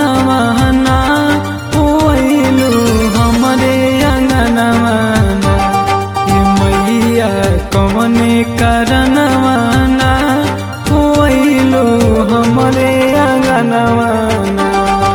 करनवाना ओइलू हमरे अंगनवाना ये मैया कवने करनवाना ओइलू हमरे अंगनवाना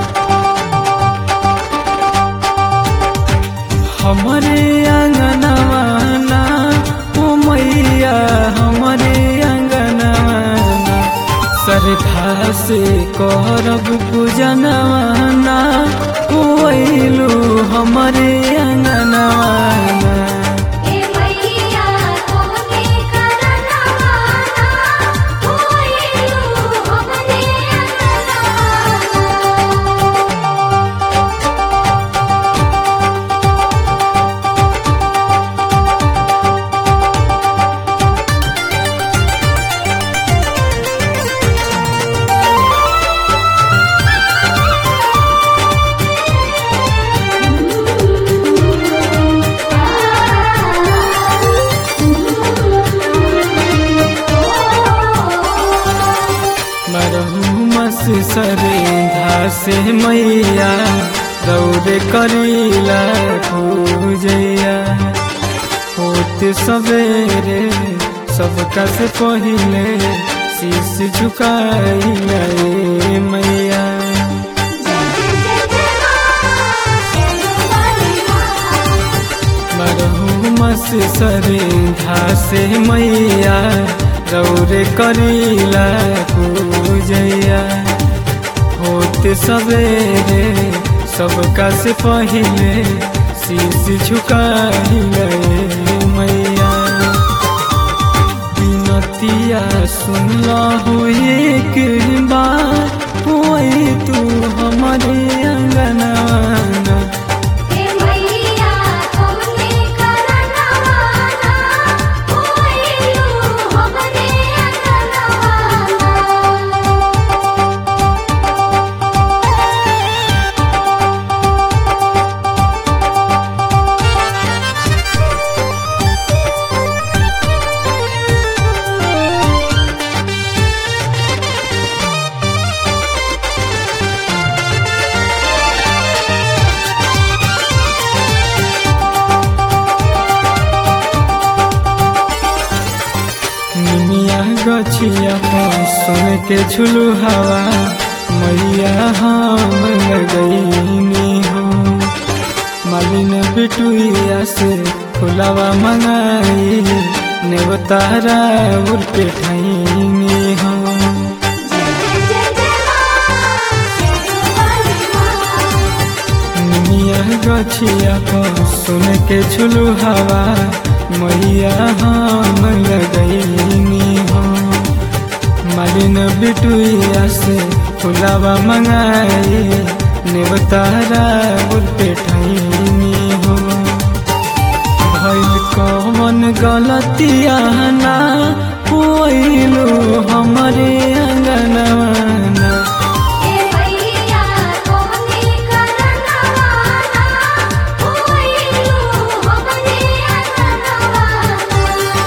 हमरे अंगनवाना ओ मैया हमरे अंगनवाना श्रद्धा से करब पूजनवाना ओइलू हमरे अंगनवाना ए मैया तोहके करनवाना होइलू हमरे अंगनवाना मरहू मस सरेधा से मैया दौड़े करीला पूजैया होत सवेरे सबका से पहिले शीश झुकाइला ए मैया मरहू मस सरेधा से मैया दौड़े करीला पूजैया होते सवेरे सबका से पहिले शीश झुकाइले मैया बिनतिया सुनला हो एक बार होई तू हमारे अंगनवाना ए मैया तोहके करनवाना होइलू हमरे अंगनवाना निमिया गछिया पर सुन के झुलू हवा मैया हम लगैनी हो मालिन बिटुइया से फुलावा मंगाई नेवतारा उर पे ठैनी हो निमिया गछिया पर सुन के झुलू हवा मैया हम लगैनी हो मालिन बिटुइया से फुलावा मंगाई नेवतारा उर पे ठैनी हो भइल कौन गलतिया ना होइलू हमरे अंगनवाना ए मैया तोहके करनवाना होइलू हमरे अंगनवाना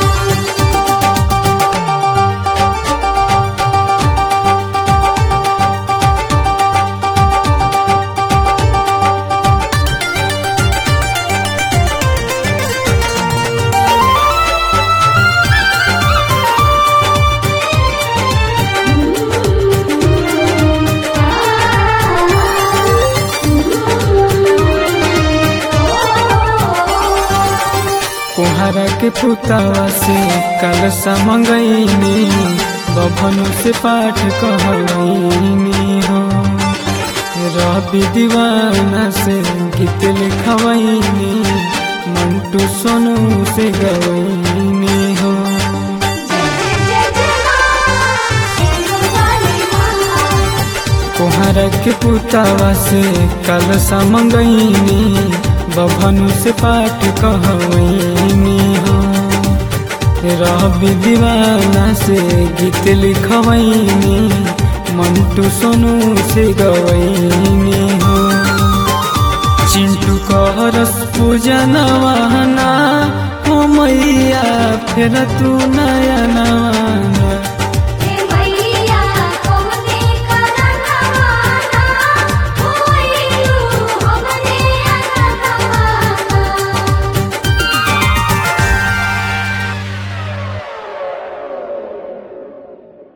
कुहारा के पुतावा से कलसा मंगैनी बभनु से पाठ कहैनी हो रवि दीवाना से गीत लिखवैनी मंटू सोनू से गवैनी हो कुहारा के पुतावा से कलसा मंगैनी बभनु से पाठ कहवैनी हो रवि दीवाना से गीत लिखवैनी मंटू सोनू से गवैनी हो चिंटू करस पूजनवाना हो मैया फेर तू नयनवाना